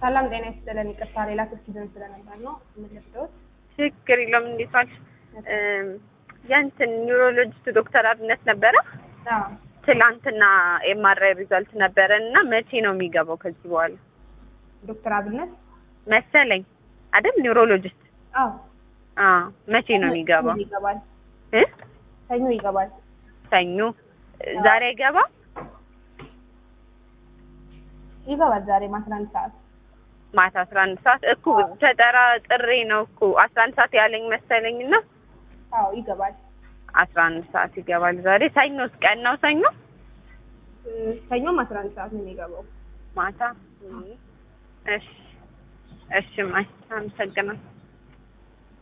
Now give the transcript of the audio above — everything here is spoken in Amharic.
ሰላም ጤና ይስጥልን። ይቅርታ ሌላ ስልክ ይዘን ስለነበር ነው የምንወስደውት። ችግር የለውም። እንዴት ዋልሽ? የእንትን ኒውሮሎጂስት ዶክተር አብነት ነበረ። አዎ ትላንትና ኤምአርአይ ሪዛልት ነበረን እና መቼ ነው የሚገባው ከዚህ በኋላ ዶክተር አብነት መሰለኝ አይደል? ኒውሮሎጂስት አዎ አዎ። መቼ ነው የሚገባው? ሰኞ ይገባል። እ ሰኞ ይገባል። ሰኞ ዛሬ አይገባ ይገባል ዛሬ አስራ አንድ ሰዓት ማታ አስራ አንድ ሰዓት እኮ ተጠራ ጥሬ ነው እኮ አስራ አንድ ሰዓት ያለኝ መሰለኝ እና አዎ ይገባል። አስራ አንድ ሰዓት ይገባል ዛሬ። ሰኞስ ቀን ነው ሰኞ እ ሰኞም አስራ አንድ ሰዓት ነው የሚገባው። ማታ። እሺ እሺ፣ ማይ አመሰግናለሁ።